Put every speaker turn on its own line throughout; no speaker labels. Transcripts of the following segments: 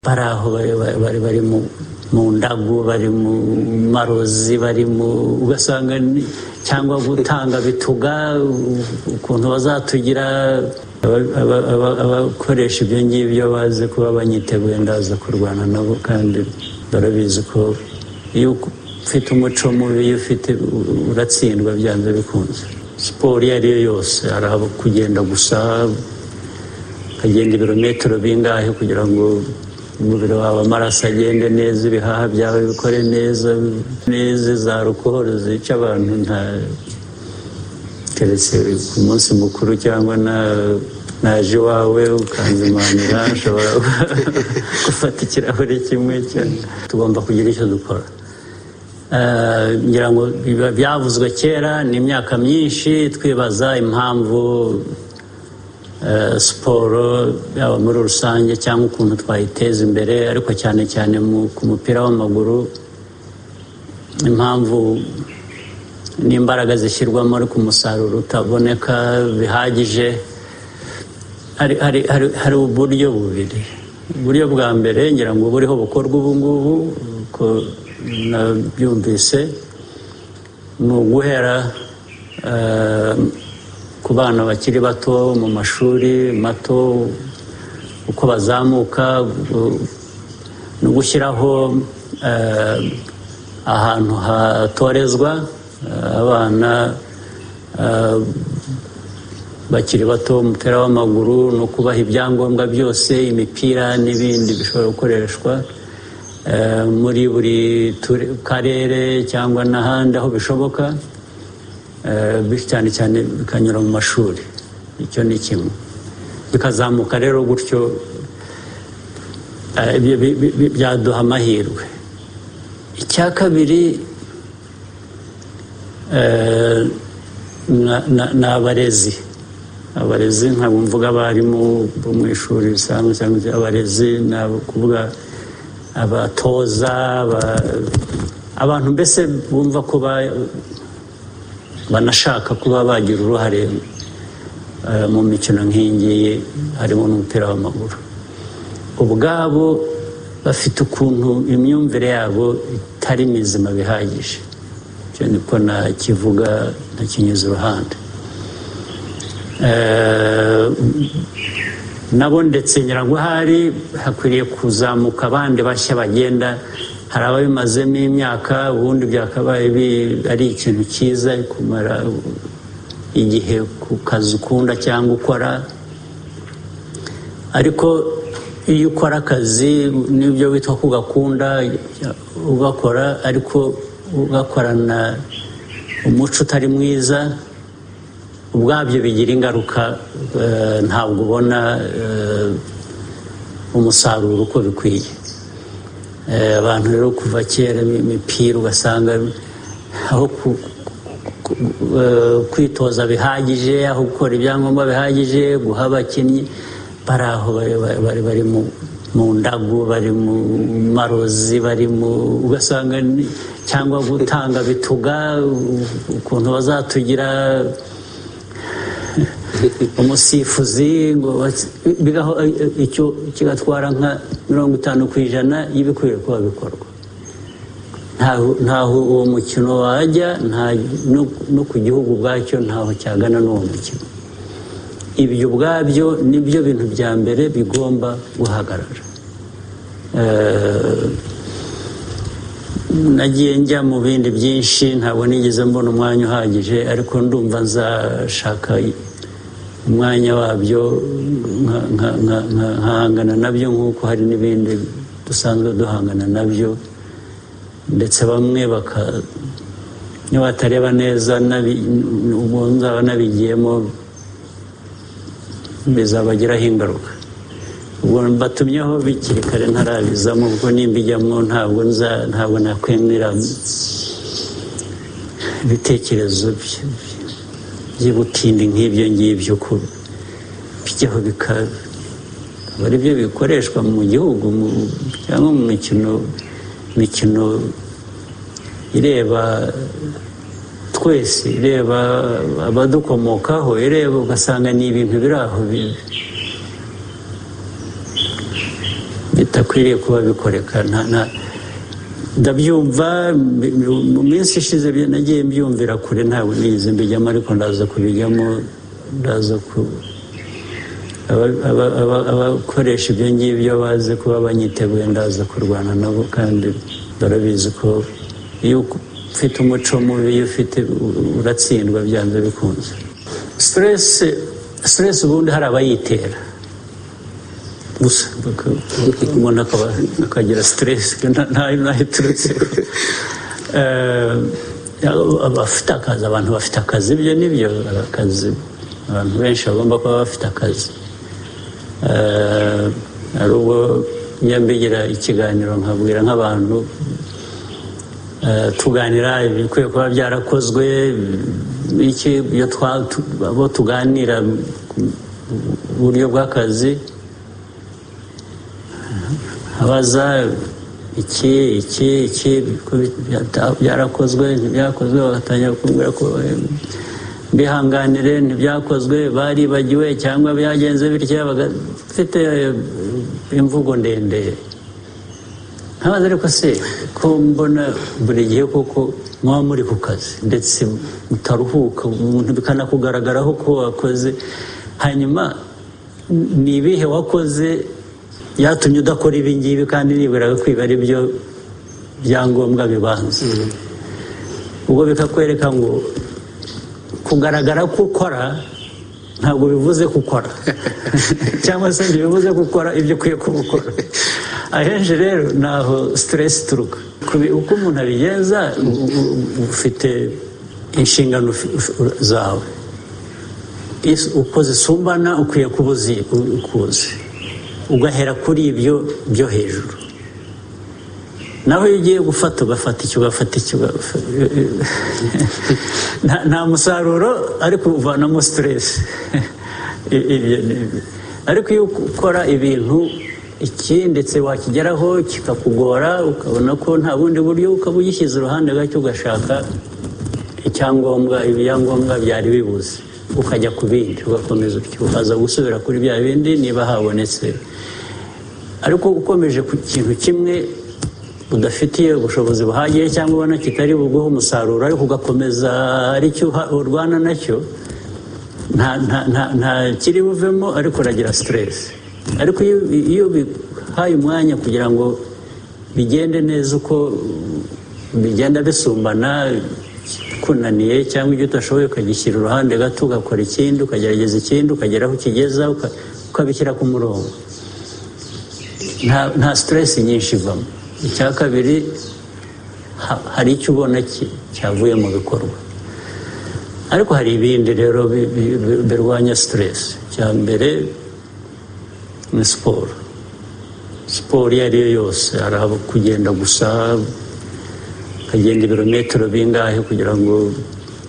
bari aho bari mu ndagu bari mu marozi bari mu ugasanga cyangwa gutanga bituga ukuntu bazatugira abakoresha ibyo ngibyo bazi kuba banyiteguye ndaza kurwana nabo kandi barabizi ko iyo ufite umuco mubi iyo ufite uratsindwa byanze bikunze siporo iyo ari yo yose hari abo kugenda gusa ukagenda ibirometero bingahe kugira ngo umubiri wawe amaraso agende neza ibihaha byawe bikore neza neza za rukohoro zica abantu nta keretse ku munsi mukuru cyangwa naje iwawe ukanzimanira ushobora gufata ikirahure kimwe tugomba kugira icyo dukora ngira ngo byavuzwe kera ni imyaka myinshi twibaza impamvu siporo yaba muri rusange cyangwa ukuntu twayiteza imbere ariko cyane cyane ku mupira w'amaguru impamvu n'imbaraga zishyirwamo ariko umusaruro utaboneka bihagije hari uburyo bubiri uburyo bwa mbere ngira ngo buriho bukorwa ubu ngubu uko nabyumvise ni uguhera ku bana bakiri bato mu mashuri mato uko bazamuka no gushyiraho ahantu hatorezwa abana bakiri bato umupira w'amaguru no kubaha ibyangombwa byose imipira n'ibindi bishobora gukoreshwa muri buri karere cyangwa n'ahandi aho bishoboka cyane cyane bikanyura mu mashuri icyo ni kimwe bikazamuka rero gutyo byaduha amahirwe icya kabiri ni abarezi abarezi ntabwo mvuga abarimu bo mu ishuri risanzwe cyangwa abarezi ni kuvuga abatoza abantu mbese bumva ko banashaka kuba bagira uruhare mu mikino nk'iyingiyi harimo n'umupira w'amaguru ubwabo bafite ukuntu imyumvire yabo itari mizima bihagije icyo niko nakivuga ntakinyuze iruhande nabo ndetse nyirango ahari hakwiriye kuzamuka abandi bashya bagenda hari ababimazemo imyaka ubundi byakabaye ari ikintu cyiza kumara igihe ku kazi ukunda cyangwa ukora ariko iyo ukora akazi n'ibyo witwa ko ugakunda ugakora ariko ugakorana umuco utari mwiza ubwabyo bigira ingaruka ntabwo ubona umusaruro uko bikwiye abantu rero kuva kera imipira ugasanga aho kwitoza bihagije aho gukora ibyangombwa bihagije guha abakinnyi bari aho bari mu ndagu bari mu marozi bari mu ugasanga cyangwa gutanga bituga ukuntu bazatugira umusifuzi ngo bigaho icyo kigatwara nka mirongo itanu ku ijana y'ibikwiye kuba bikorwa ntaho uwo mukino wajya no ku gihugu ubwacyo ntaho cyagana n'uwo mukino ibyo ubwabyo nibyo bintu bya mbere bigomba guhagarara nagiye njya mu bindi byinshi ntabwo nigeze mbona umwanya uhagije ariko ndumva nzashaka umwanya wabyo nkahangana nabyo nk'uko hari n'ibindi dusanzwe duhangana nabyo ndetse bamwe baka niba batareba neza ubwo nzaba nabigiyemo bizabagiraho ingaruka ubwo batumyeho bikiri kare ntarabizamo kuko nimbijyamo ntabwo nza ntabwo nakwemera ibitekerezo bye by'ubutindi nk'ibyo ngibyo ko bijyaho bikaba ari byo bikoreshwa mu gihugu cyangwa mu mikino mikino ireba twese ireba abadukomokaho ireba ugasanga ni ibintu biri aho bitakwiriye kuba bikoreka ndabyumva mu minsi ishize nagiye mbyumvira kure ntabwo nigeze mbijyamo ariko ndaza kubijyamo ndaza ku abakoresha ibyo ngibyo bazi kuba banyiteguye ndaza kurwana nabo kandi barabizi ko iyo ufite umuco mubi iyo ufite uratsindwa byanze bikunze siteresi siteresi ubundi hari abayitera gusa umuntu akagira siteresi ntayo iturutse abafite akazi abantu bafite akazi ibyo nibyo akazi abantu benshi bagomba kuba bafite akazi hari ubwo njya mbigira ikiganiro nkabwira nk'abantu tuganira ibikwiye kuba byarakozwe iki abo tuganira uburyo bw'akazi abaza iki iki iki byarakozwe ntibyakozwe bagatangira kumbwira ko bihanganire ntibyakozwe baribagiwe cyangwa byagenze bityo bagafite imvugo ndende ntabaze ariko se ko mbona buri gihe kuko mwaba muri ku kazi ndetse mutaruhuka umuntu bikanakugaragaraho ko wakoze hanyuma ni ibihe wakoze byatumye udakora ibi ngibi kandi nibura kwiba ari byo byangombwa bibanza ubwo bikakwereka ngo kugaragara ko ukora ntabwo bivuze gukora cyangwa se ntibivuze gukora ibyo ukwiye kuba ukora ahenshi rero ni aho siteresi ituruka uko umuntu abigenza ufite inshingano zawe uko zisumbana ukwiye kuba ukuzi ugahera kuri ibyo byo hejuru naho iyo ugiye gufata ugafata icyo ugafata icyo nta musaruro ariko uvanamo siteresi ariko iyo ukora ibintu iki ndetse wakigeraho kikakugora ukabona ko nta bundi buryo ukaba ugishyize iruhande gake ugashaka icyangombwa ibyangombwa byari bibuze ukajya ku bindi ugakomeza ukaza gusubira kuri bya bindi niba habonetse ariko ukomeje ku kintu kimwe udafitiye ubushobozi buhagije cyangwa ubona kitari buguhe umusaruro ariko ugakomeza aricyo urwana nacyo nta kiri buvemo ariko uragira siteresi ariko iyo bihaye umwanya kugira ngo bigende neza uko bigenda bisumbana kunaniye cyangwa ibyo utashoboye ukagishyira uruhande gato ugakora ikindi ukagerageza ikindi ukagera aho ukigeza ukabishyira ku murongo nta siteresi nyinshi ivamo icya kabiri hari icyo ubona cyavuye mu bikorwa ariko hari ibindi rero birwanya siteresi icya mbere ni siporo siporo iyo ari yo yose hari kugenda gusa ukagenda ibirometero bingahe kugira ngo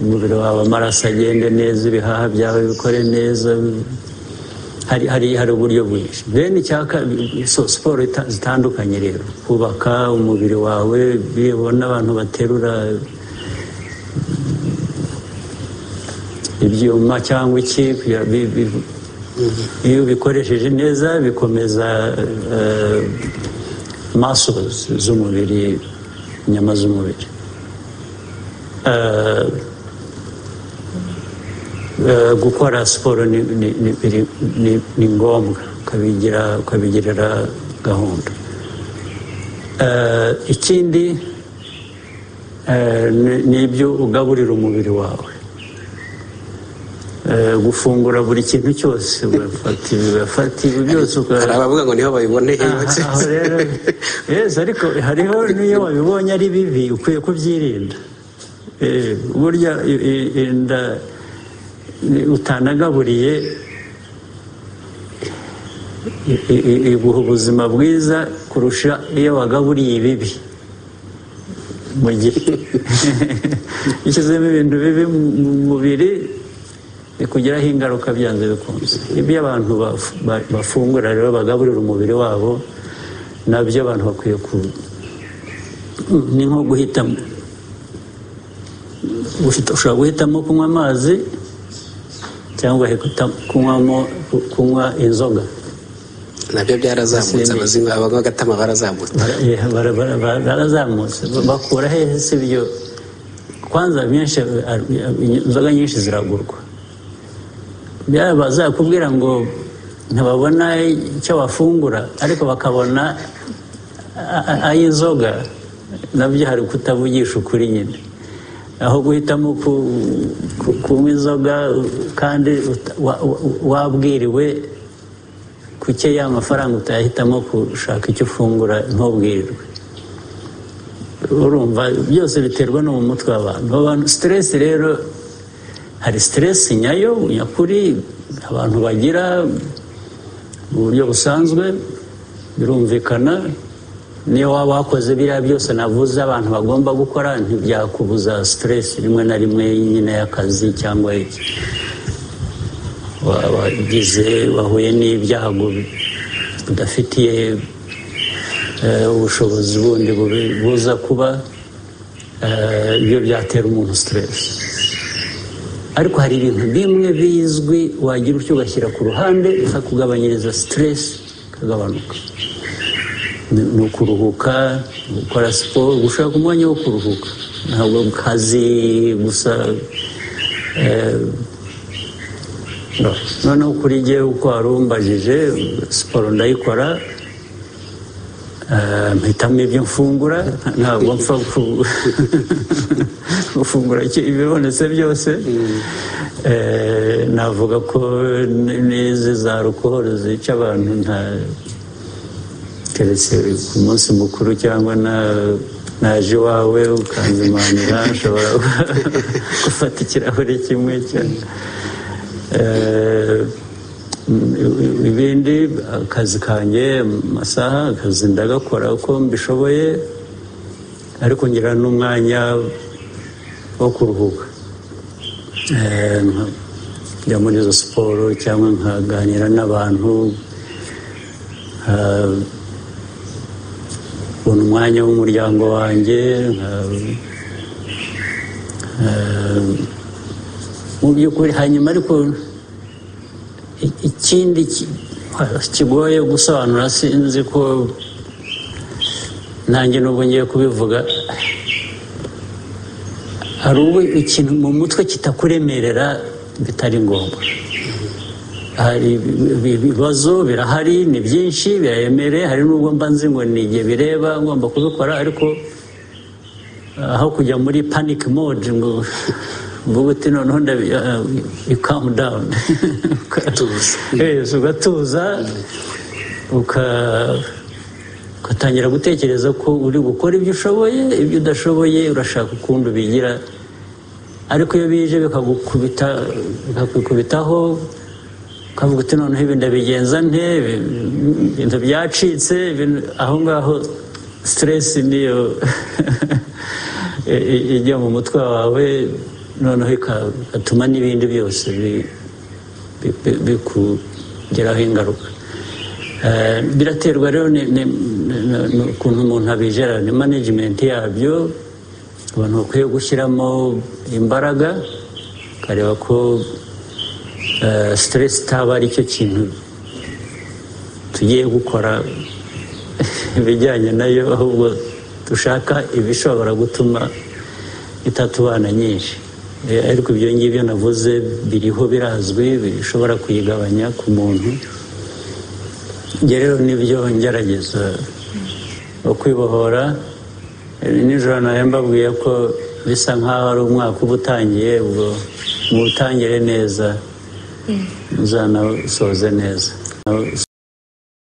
umubiri wawe amaraso agende neza ibihaha byawe bikore neza hari hari uburyo bwinshi bene icyaka siporo zitandukanye rero kubaka umubiri wawe bibona abantu baterura ibyuma cyangwa iki iyo ubikoresheje neza bikomeza maso z'umubiri inyama z'umubiri gukora siporo ni ngombwa ukabigirira gahunda ikindi ni ibyo ugaburira umubiri wawe gufungura buri kintu cyose ugafata ibi byose
hari abavuga ngo niho babiboneye
ariko hariho n'iyo wabibonye ari bibi ukwiye kubyirinda burya inda utanagaburiye iguha ubuzima bwiza kurusha iyo wagaburiye ibibi mu gihe ishyizemo ibintu bibi mu mubiri bikugiraho ingaruka byanze bikunze ibyo abantu bafungura rero bagaburira umubiri wabo nabyo abantu bakwiye ku ni nko guhitamo ushobora guhitamo kunywa amazi cyangwa kunywamo kunywa inzoga
nabyo byarazamutse
Simbi.
abazinga baba bagatama barazamutse
Eh, bara- bara- bara- barazamutse bakura hehe si ibyo kwanza byinshi inzoga nyinshi ziragurwa byaba zakubwira ngo ntibabona icyo bafungura ariko bakabona a- a- ay'inzoga nabyo hari kutavugisha ukuri nyine aho guhitamo ku- ku- kunywa inzoga kandi uta- wa- wa- wabwiriwe kuke ya mafaranga utayahitamo gushaka icyo ufungura ntubwirirwe urumva byose biterwa no mu mutwe w'abantu abantu siteresi rero hari siteresi nyayo nyakuri abantu bagira mu buryo busanzwe birumvikana niyo waba wakoze biriya byose navuze abantu bagomba gukora ntibyakubuza siteresi rimwe na rimwe nyine y'akazi cyangwa iki wagize wahuye n'ibyago udafitiye eh, ubushobozi bundi bubi- buza kuba eh, ibyo byatera umuntu siteresi ariko hari ibintu bimwe bizwi wagira utyo ugashyira ku ruhande bikakugabanyiriza siteresi ikagabanuka Ni- ni ukuruhuka gukora siporo gushaka umwanya wo kuruhuka ntabwo kazi gusa eh, No. noneho kuri jyewe uko wari umbajije siporo ndayikora eh, mpitamo ibyo mfungura ntabwo mpfa gu- gufungura icyo- ibibonetse byose Eh, navuga ko n- n'izi za rukohoro zica abantu nta keretse ku munsi mukuru cyangwa na naje iwawe ukanzimanira nshobora gufata ikirahure kimwe cyane Eh, ibindi akazi kanjye amasaha akazi ndagakora uko mbishoboye ariko ngira n'umwanya wo kuruhuka Eh, nka- njya muri izo siporo cyangwa nkaganira n'abantu eh, kubona umwanya w'umuryango wanjye nka- Eh, mu by'ukuri hanyuma ariko i- ikindi ki- kigoye gusobanura sinzi ko nanjye nubwo ngiye kubivuga hari ubwo ikintu mu mutwe kitakuremerera bitari ngombwa hari ibi- ibibazo birahari ni byinshi biraremereye hari n'ubwo mba nzi ngo ni igihe bireba ngomba kubikora ariko aho kujya muri panic mode ngo mvuga uti noneho ndabi calm down
Ugatuza.
Yes, ugatuza uka- ugatangira gutekereza ko uri gukora ibyo ushoboye ibyo udashoboye urashaka ukundi ubigira ariko iyo bije bikagukubita bikakwikubitaho ukavuga uti noneho ibi ndabigenza nte ibi- ibintu byacitse ibintu- aho ngaho siteresi niyo i- i- ijya mu mutwe wawe noneho ika- igatuma n'ibindi byose bi- bi- bi- bikugiraho ingaruka Eh, biraterwa rero ni- ni- ni- ni- n'ukuntu umuntu abijera ni management yabyo abantu bakwiye gushyiramo imbaraga ukareba ko eh, stress itaba ari cyo kintu tugiye gukora ibijyanye nayo ahubwo dushaka ibishobora gutuma itatubana nyinshi Eh, ariko ibyo ngibyo navuze biriho birazwi bishobora kuyigabanya ku muntu njye rero nibyo ngerageza ukwibohora Eh, nijoro nawe mbabwiye ko bisa nk'aho ari umwaka uba utangiye ubwo muwutangire neza muzanasoze neza